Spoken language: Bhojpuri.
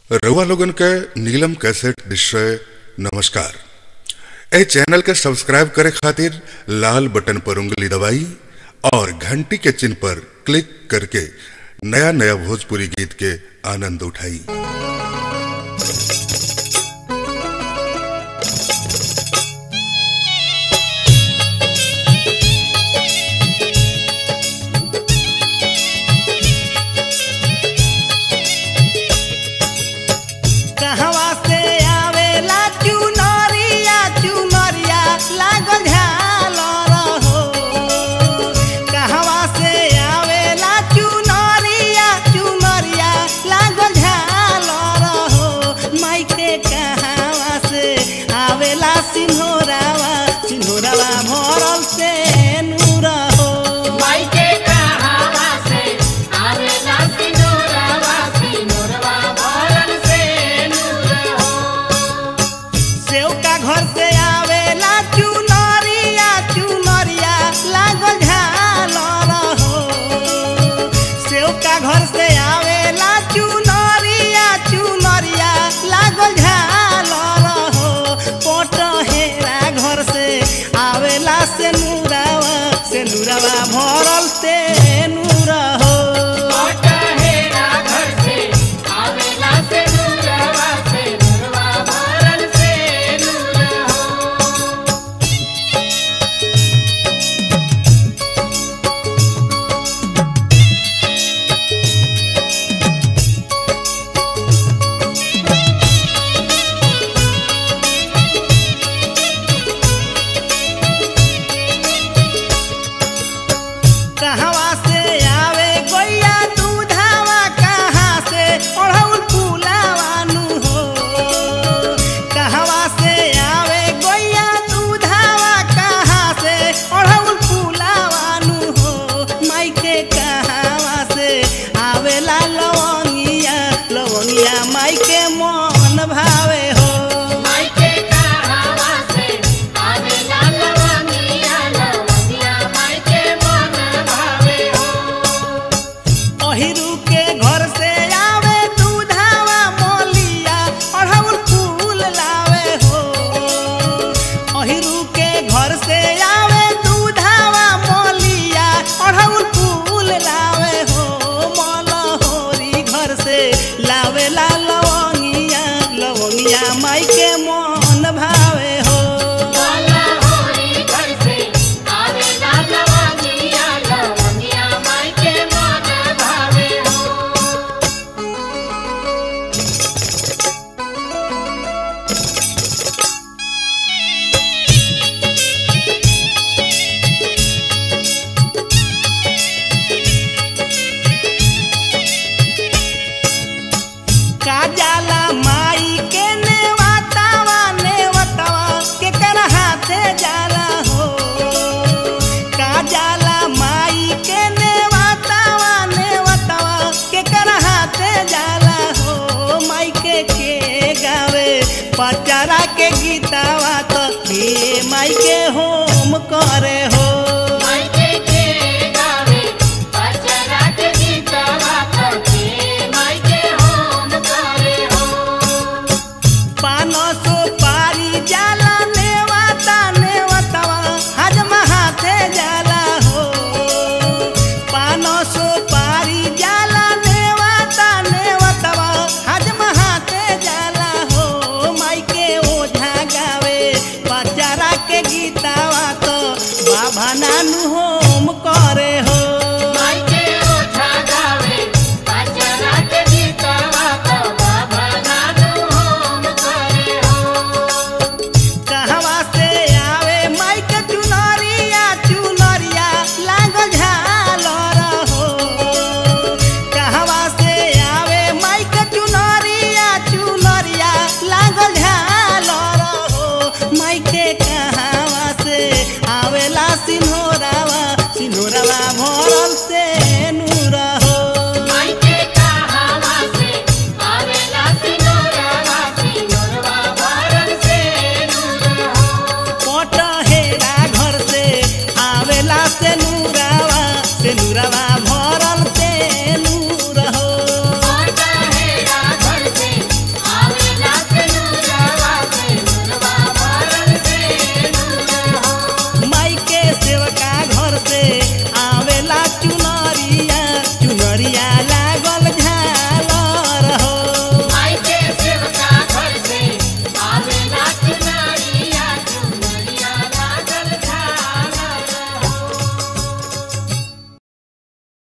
रउआ लोगन के नीलम कैसेट निश्चय नमस्कार ए चैनल के सब्सक्राइब करे खातिर लाल बटन पर उंगली दबाई और घंटी के चिन्ह पर क्लिक करके नया नया भोजपुरी गीत के आनंद उठाई कहवा से आवेला चुनरिया चुनरिया लागल झालर हो कहवा से आवेला चुनरिया चुनरिया लागल झालर हो माइके कहवा से आवेला सिन्होरावा सिन्होरावा भरल से नूर हो माइके कहावा से आवेला सिनोरवा सिनोरवा भरल से नूर हो सेव का घर से आवेला चुनरिया चुनरिया लागल झालर हो सेव का घर से आवेला चुनरिया चुनरिया लागल झालर हो पोट हेरा घर से आवेला से नूरावा से नूरावा भरल से नूर हो हेरा घर से आवेला से नूरवा से नूरवा भरल से नूर हो कहवा से आवे गैया दूधावा कहाँ से ओढ़ौल फूलावानु हो कहवा से आवे गैया दूधावा कहाँ से ओढ़ौल फूलावानु हो माइके कहवा से आवेला लवंगिया लवंगिया माइके मन भावे हो माइके कहावा से आवेला लवंगिया लवंगिया माइके मन भावे हो अहिरू के घर से आवे दूधावा मोलिया अढ़ौल फूल लावे हो अहिरू के घर से आवे दूधावा मोलिया अढ़ौल फूल लावे हो मलहोरी घर से लावे ला लवंगिया लवंगिया माई के मन भावे हो वाला होरी घर से आवेला लवंगिया लवंगिया माइके मन भावे हो काजाला माई के नेवतावा नेवतावा के कर हाथे जाला हो काजाला माई के नेवतावा नेवतावा के कर हाथे जाला हो माई के के गावे पचारा के गीतावा तो के माई के होम करे